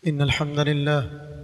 إن الحمد لله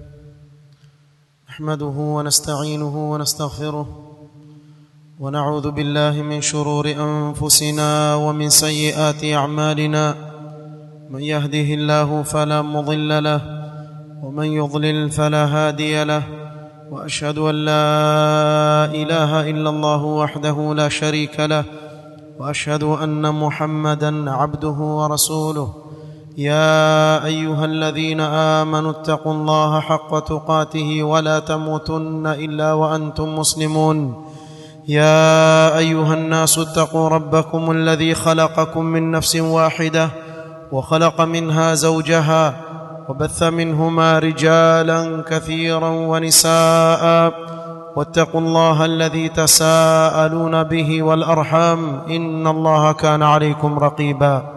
نحمده ونستعينه ونستغفره ونعوذ بالله من شرور أنفسنا ومن سيئات أعمالنا من يهده الله فلا مضل له ومن يضلل فلا هادي له وأشهد أن لا إله إلا الله وحده لا شريك له وأشهد أن محمدا عبده ورسوله يا ايها الذين امنوا اتقوا الله حق تقاته ولا تموتن الا وانتم مسلمون يا ايها الناس اتقوا ربكم الذي خلقكم من نفس واحده وخلق منها زوجها وبث منهما رجالا كثيرا ونساء واتقوا الله الذي تساءلون به والارحام ان الله كان عليكم رقيبا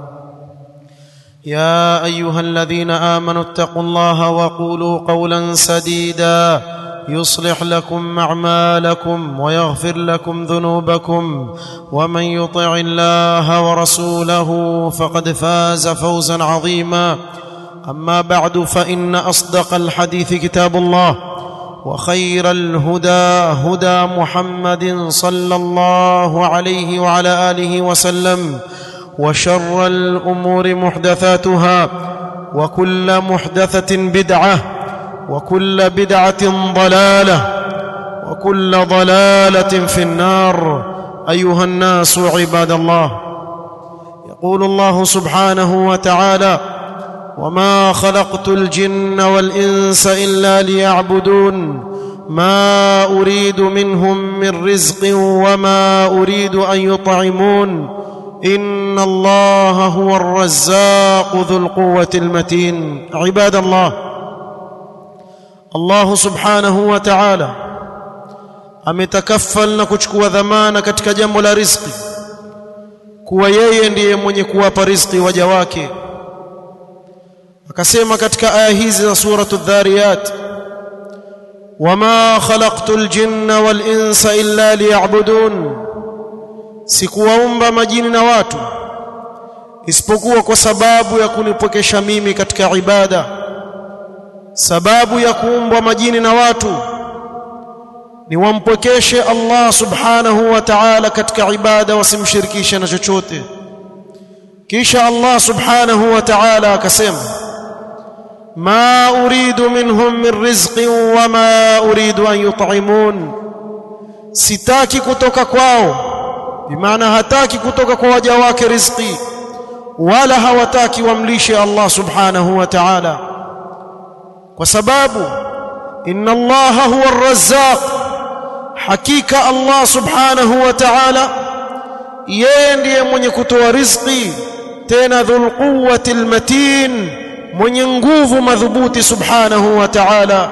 يا ايها الذين امنوا اتقوا الله وقولوا قولا سديدا يصلح لكم اعمالكم ويغفر لكم ذنوبكم ومن يطع الله ورسوله فقد فاز فوزا عظيما اما بعد فان اصدق الحديث كتاب الله وخير الهدى هدى محمد صلى الله عليه وعلى اله وسلم وشر الامور محدثاتها وكل محدثه بدعه وكل بدعه ضلاله وكل ضلاله في النار ايها الناس عباد الله يقول الله سبحانه وتعالى وما خلقت الجن والانس الا ليعبدون ما اريد منهم من رزق وما اريد ان يطعمون ان الله هو الرزاق ذو القوه المتين عباد الله الله subhanahu wa ta'ala ametakaffal na kuchukua dhamana katika jambo la riziki kuwa yeye ndiye mwenye kuwapa riziki waja wake akasema katika aya hizi za suratu dhariyat wama khalaqtul jinna wal insa illa liya'budun sikuwaumba majini na watu isipokuwa kwa sababu ya kunipokesha mimi katika ibada sababu ya kuumbwa majini na watu ni wampokeshe Allah subhanahu wa ta'ala katika ibada wasimshirikishe na chochote kisha Allah subhanahu wa ta'ala akasema ma uridu minhum min rizqin wama uridu an yut'imun sitaki kutoka kwao bimaana hataki kutoka kwa waja wake riziki wala hawataki wamlishe Allah subhanahu wa ta'ala kwa sababu inna Allah huwa ar-razzaq hakika Allah subhanahu wa ta'ala yeye ndiye mwenye kutoa riziki tena dhul quwwati al-matin mwenye nguvu madhubuti subhanahu wa ta'ala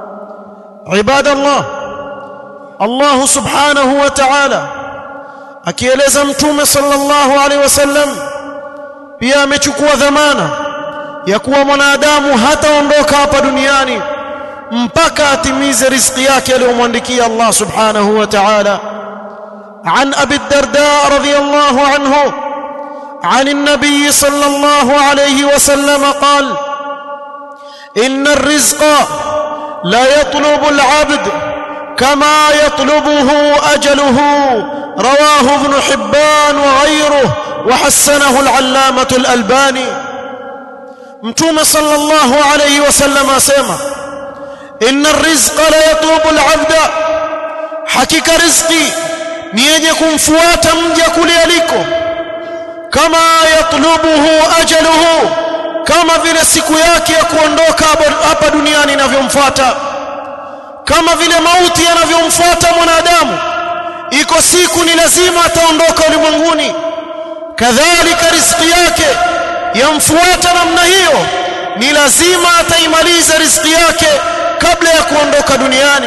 ibadallah Allah subhanahu wa ta'ala akieleza mtume sallallahu alaihi wasallam pia amechukua dhamana ya kuwa mwanadamu hataondoka hapa duniani mpaka atimize riziki yake aliyomwandikia Allah subhanahu wa ta'ala عن ابي الدرداء رضي الله عنه عن النبي صلى الله عليه وسلم قال ان الرزق لا يطلب العبد كما يطلبه اجله رواه ابن حبان وغيره وحسنه العلامة الألباني متوم صلى الله عليه وسلم أسيما إن الرزق لا يطلب العبد حقيقة رزقي نيجكم فوات مجك ليليكم كما يطلبه أجله كما vile siku yake ya kuondoka hapa duniani inavyomfuata kama vile mauti yanavyomfuata mwanadamu iko siku ni lazima ataondoka ulimwenguni kadhalika riziki yake yamfuata namna hiyo ni lazima ataimaliza riziki yake kabla ya kuondoka duniani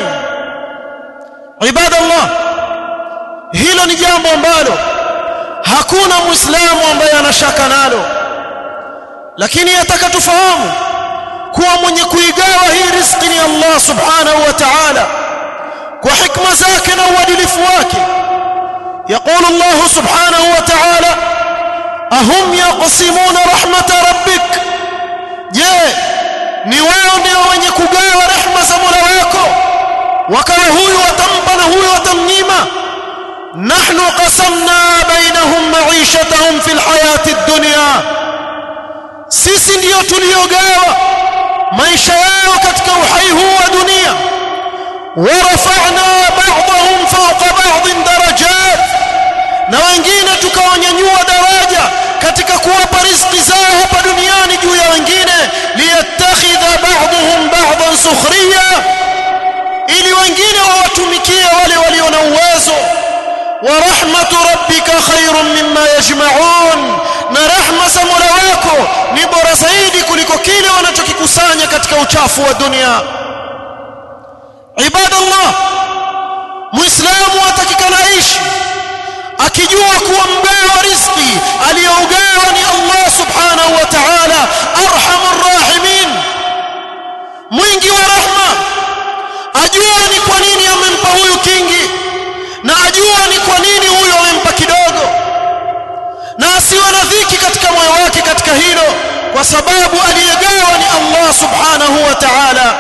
ibadallah hilo ni jambo ambalo hakuna muislamu ambaye anashaka nalo lakini yataka tufahamu kuwa mwenye kuigawa hii riziki ni Allah subhanahu wa ta'ala kwa hikma zake na uadilifu wake يقول الله سبحانه وتعالى أهم يقسمون رحمة ربك je ni wao ndio wenye kugawa rehma za Mola wako wakawa huyu watampa na huyu watamnyima nahnu qasamna bainahum ma'ishatahum fil hayati ad-dunya sisi ndio tuliogawa maisha yao katika uhai huu wa dunia warafa'na ba'dahum fawqa ba'din darajat na wengine tukawanyanyua daraja katika kuwapa riziki zao hapa duniani juu ya wengine liyattakhidha ba'dhum ba'dhan sukhriya ili wengine wawatumikie wale walio na uwezo wa rahmatu rabbika khairun mimma yajma'un na rahma za Mola wako ni bora zaidi kuliko kile wanachokikusanya katika uchafu wa dunia ibadallah muislamu atakikana aishi akijua kuwa mgawa riziki aliyougawa ni Allah subhanahu wa ta'ala arhamur rahimin mwingi wa rahma ajua ni kwa nini amempa huyu kingi na ajua ni kwa nini huyu amempa kidogo na asiwe na dhiki katika moyo wake katika hilo kwa sababu aliyegawa ni Allah subhanahu wa ta'ala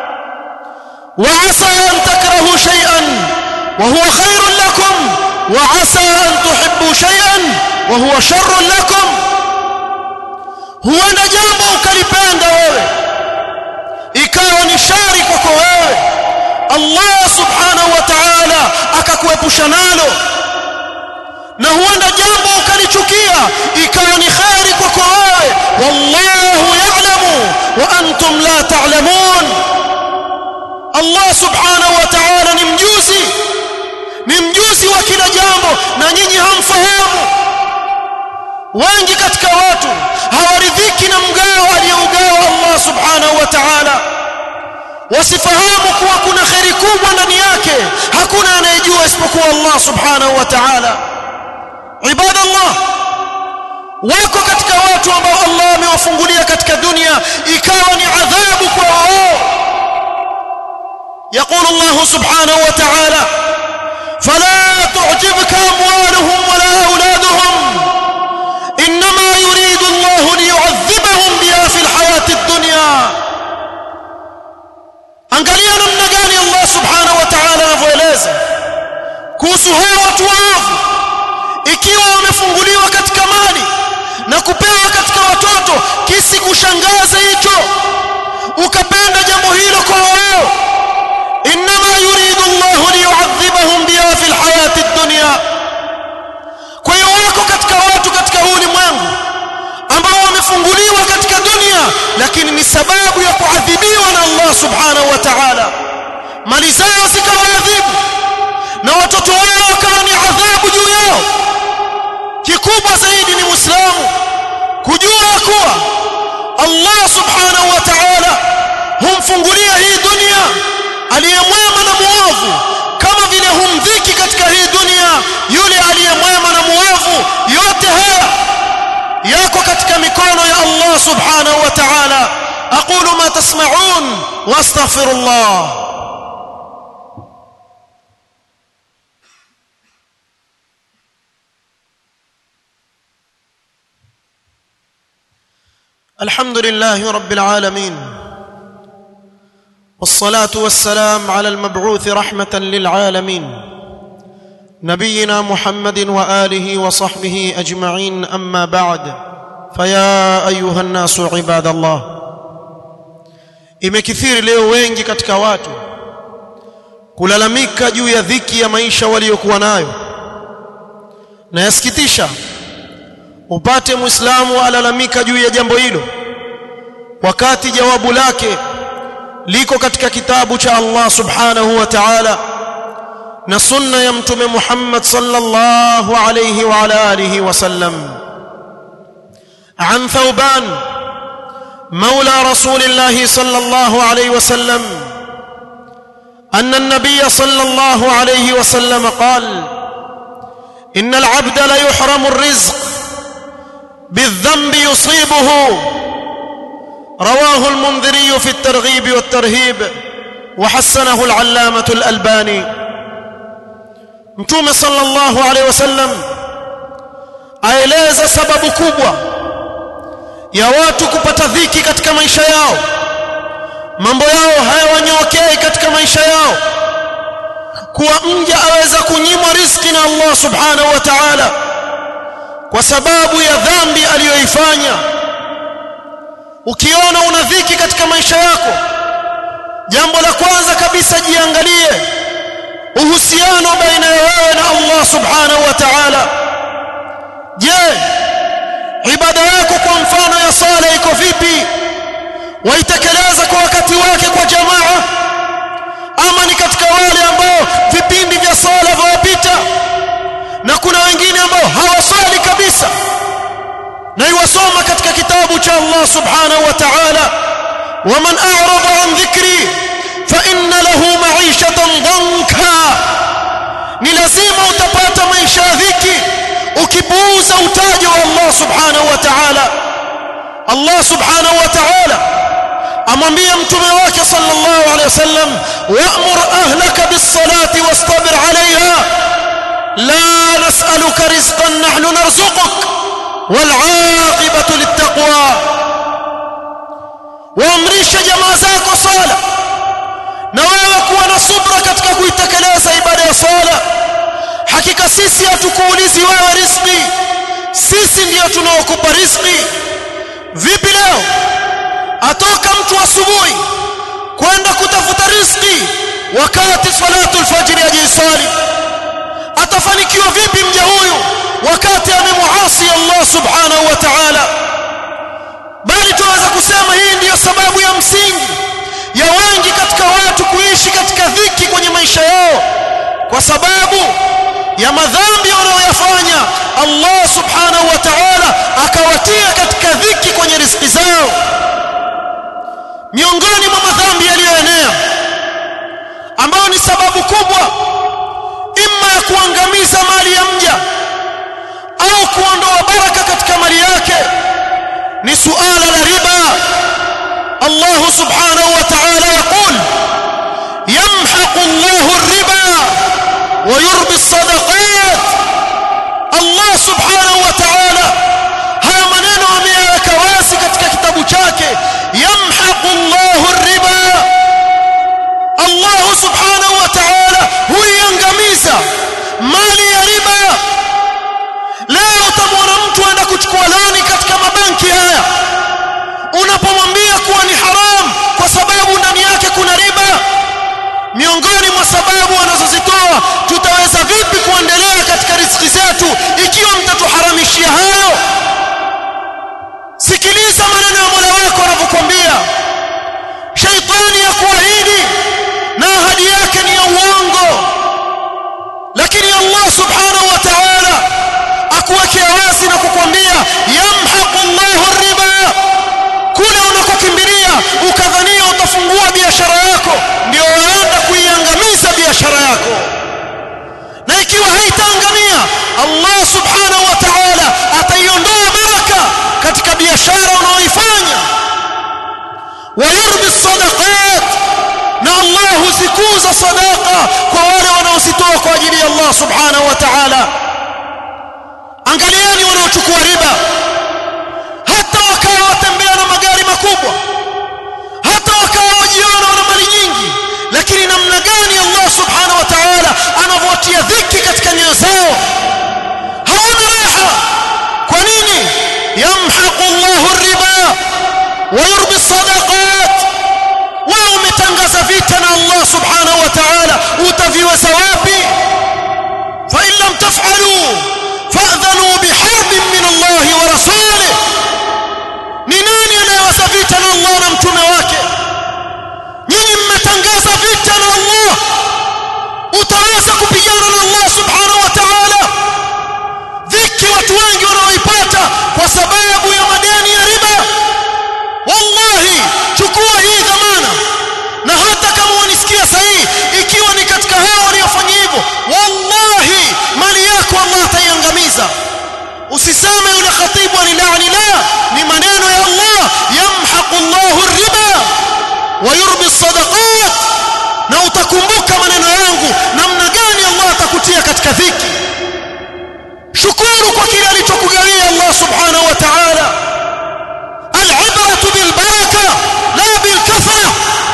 وعسى أن تكرهوا شيئا وهو خير لكم وعسى أن تحبوا شيئا وهو شر لكم huenda jambo ukalipenda wewe ikawa ni shari kwako wewe Allah subhanahu wa ta'ala akakuepusha nalo na huenda jambo ukalichukia ikawa ni khari kwako wewe wallahu ya'lamu wa antum la ta'lamun Allah subhanahu wa ta'ala ni mjuzi ni mjuzi wa kila jambo na nyinyi hamfahamu wengi katika watu hawaridhiki na mgao aliyougawa Allah subhanahu wa ta'ala wasifahamu kuwa kuna kheri kubwa ndani yake hakuna anayejua isipokuwa Allah subhanahu wa ta'ala ibadallah wako katika watu ambao Allah amewafungulia katika dunia ikawa ni adhabu kwa wao يقول الله سبحانه وتعالى فلا تعجبك أموالهم ولا أولادهم إنما يريد الله ليعذبهم بها في الحياة الدنيا angalia namna gani Allah subhanahu wa ta'ala anavyoeleza kuhusu hao watu waovu ikiwa wamefunguliwa katika mali na kupewa katika watoto kisikushangaze hicho ukapenda jambo hilo kwa wao انما يريد الله ليعذبهم بها في الحياه الدنيا kwa hiyo wako katika watu katika huu ulimwengu ambao wamefunguliwa katika dunia lakini ni sababu ya kuadhibiwa na Allah subhanahu wa ta'ala mali zao zikawaadhibu na watoto wao wakawa ni adhabu juu yao kikubwa zaidi ni muislamu kujua kuwa Allah subhanahu wa ta'ala humfungulia hii dunia aliyemwema na muovu kama vile humdhiki katika hii dunia yule aliyemwema na muovu yote haya yako katika mikono ya Allah subhanahu wa ta'ala aqulu ma tasma'un wastaghfirullah الحمد لله رب العالمين والصلاه والسلام على المبعوث رحمه للعالمين نبينا محمد واله وصحبه اجمعين اما بعد فيا ايها الناس عباد الله imekithiri leo wengi katika watu kulalamika juu ya dhiki ya maisha waliokuwa nayo na yasikitisha upate muislamu alalamika juu ya jambo hilo wakati jawabu lake liko katika kitabu cha Allah subhanahu wa ta'ala na sunna ya mtume Muhammad sallallahu alayhi wa ala alihi wasallam عن ثوبان مولى رسول الله صلى الله عليه وسلم أن النبي صلى الله عليه وسلم قال إن العبد ليحرم الرزق بالذنب يصيبه رواه المنذري في الترغيب والترهيب وحسنه العلامة الألباني متوم صلى الله عليه وسلم aeleza sababu kubwa ya watu kupata dhiki katika maisha yao mambo yao hayawanyokei katika maisha yao kuwa mja aweza kunyimwa riziki na Allah subhanahu wa ta'ala kwa sababu ya dhambi aliyoifanya ukiona una dhiki katika maisha yako jambo la kwanza kabisa jiangalie uhusiano baina ya wewe na Allah subhanahu wa ta'ala je ibada yako kwa mfano ya sala iko vipi waitekeleza kwa wakati wake kwa jamaa ama ni katika wale ambao vipindi vya sala vawapita na kuna wengine ambao hawasali kabisa na iwasoma katika kitabu cha Allah subhanahu wa ta'ala waman a'rada an dhikri fa inna lahu ma'ishatan danka ni lazima utapata maisha ya dhiki ukipuuza utajo wa Allah subhanahu wa ta'ala Allah subhanahu wa ta'ala amwambia mtume wake sallallahu alayhi wasallam wa'mur ahlaka bis-salati wastabir 'alayha la nas'aluka rizqan nahnu narzuquk wal 'aqibatu lit-taqwa waamrisha jamaa zako sala na wewe kuwa na subra katika kuitekeleza ibada ya sala hakika sisi hatukuulizi wewe riziki sisi ndiyo tunaokupa riziki vipi leo atoka mtu asubuhi kwenda kutafuta riziki wakati salatu alfajiri ajisali atafanikiwa vipi mja huyu wakati amemuasi Allah subhanahu wa ta'ala bali tunaweza kusema hii ndiyo sababu ya msingi ya wengi katika watu kuishi katika dhiki kwenye maisha yao kwa sababu ya madhambi wanayoyafanya Allah subhanahu wa ta'ala akawatia katika dhiki kwenye riziki zao miongoni mwa madhambi yaliyoenea ambayo ni sababu kubwa imma ya kuangamiza mali ya mja au kuondoa baraka katika mali yake ni suala la riba Allah subhanahu wa ta'ala yaqul yamhaqu Allah ar-riba wa yurbi as-sadaqat Allah subhanahu wa ta'ala haya maneno ameyaweka wazi katika kitabu chake yamhaqu Allah ar-riba Allah subhanahu wa ta'ala huiangamiza mali ya riba leo utamwona mtu aenda kuchukua loni katika mabanki haya unapomwambia kuwa ni haram kwa sababu ndani yake kuna riba miongoni mwa sababu wanazozitoa tutaweza vipi kuendelea katika riziki zetu ikiwa mtatuharamishia hayo sikiliza maneno ya Mola wako anavyokuambia shaitani ya kuahidi na ahadi yake ni ya uongo lakini Allah subhanahu wa ta'ala akuwekea wazi na kukwambia yamhaqu Allahu riba kule unakokimbilia ukadhania utafungua biashara yako ndio waenda kuiangamiza biashara yako na ikiwa haitaangamia Allah subhanahu wa ta'ala ataiondoa baraka katika biashara unaoifanya wayurbi sadaqat na Allah huzikuza sadaqa kwa wale wanaozitoa kwa ajili ya Allah subhanahu wa ta'ala angalieni wanaochukua riba hata wakawa watembea na magari makubwa hata wakawa wajiona wana mali nyingi lakini namna gani Allah subhanahu wa ta'ala anavyotia dhiki katika nyoyo zao hawana raha kwa nini yamhaqu Allahu riba wa yurbi sadaqat wao umetangaza vita na Allah subhanahu wa ta'ala utaviweza wapi fa in lam taf'alu fa'dhanu biharbin min Allah wa rasulih ni nani anayeweza vita na Allah na mtume wake nyinyi mmetangaza vita na Allah utaweza kupigana na Allah subhanahu wa ta'ala dhiki watu wengi wanaoipata kwa sababu ya madeni ya riba wallahi chukua hii dhamana na hata kama wanisikia sahihi ikiwa ni katika hao waliofanya hivyo wallahi mali yako Allah ataiangamiza usiseme yule khatibu alilaani la ni maneno ya Allah yamhaqu Allahu riba wa yurbi sadaqat na utakumbuka maneno yangu namna gani Allah atakutia katika dhiki shukuru kwa kile alichokugawia Allah subhanahu wa ta'ala العبرة بالبركة لا بالكثرة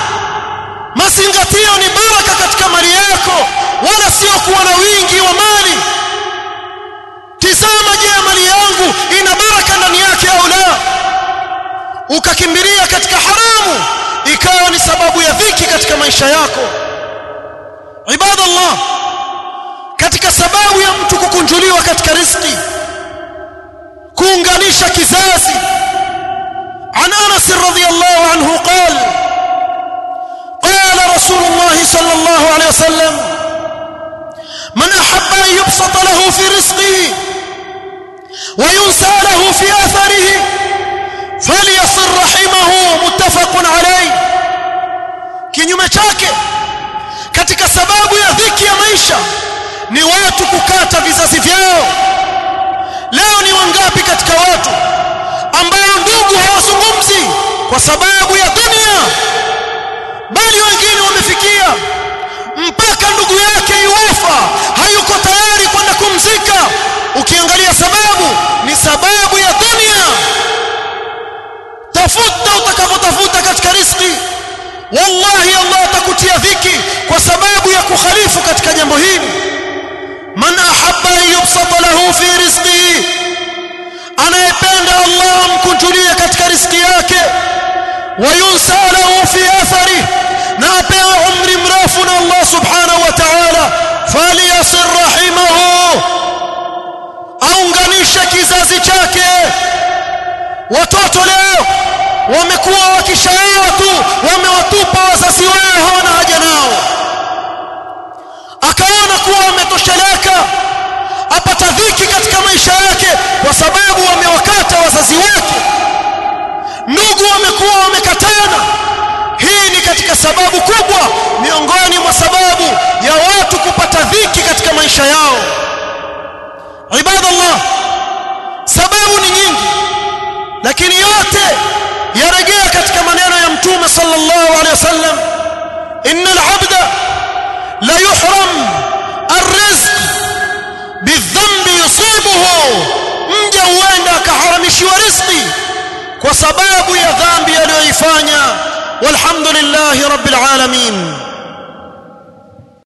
mazingatio ni baraka katika mali yako wala sio kuwa na wingi wa mali tizama je mali yangu ina baraka ndani yake au la ukakimbilia katika haramu ikawa ni sababu ya dhiki katika maisha yako ibadallah katika sababu ya mtu kukunjuliwa katika riziki kuunganisha kizazi عن انس رضي الله عنه قال قال رسول الله صلى الله عليه وسلم من احب ان يبسط له في رزقه وينسى له في اثره فليصل رحمه متفق عليه kinyume chake katika sababu ya dhiki ya maisha ni watu kukata vizazi vyao leo ni wangapi katika watu ambao ndugu hawazungumzi kwa sababu ya dunia bali wengine wamefikia mpaka ndugu yake yuwafa hayuko tayari kwenda kumzika ukiangalia sababu ni sababu ya dunia tafuta utakavyotafuta katika riziki wallahi Allah atakutia dhiki kwa sababu ya kukhalifu katika jambo hili man ahabba an yubsata lahu fi rizqihi anayependa Allah amkunjulie katika riziki yake wayunsa lahu fi athari na apewe umri mrefu na Allah subhanahu wa ta'ala falyasir rahimahu aunganishe kizazi chake watoto leo wamekuwa wakishaoa tu wamewatupa wazazi wao hawana haja nao akaona kuwa wametosheleka apata dhiki katika maisha yake kwa sababu wamewakata wazazi wake ndugu wamekuwa wamekatana hii ni katika sababu kubwa miongoni mwa sababu ya watu kupata dhiki katika maisha yao ibadallah sababu ni nyingi lakini yote yarejea katika maneno ya mtume sallallahu alaihi wasallam innal abda la yuhram arrizq bidhambi yusibuhu mja huenda akaharamishiwa riziki kwa sababu ya dhambi aliyoifanya walhamdulillahi rabbil alamin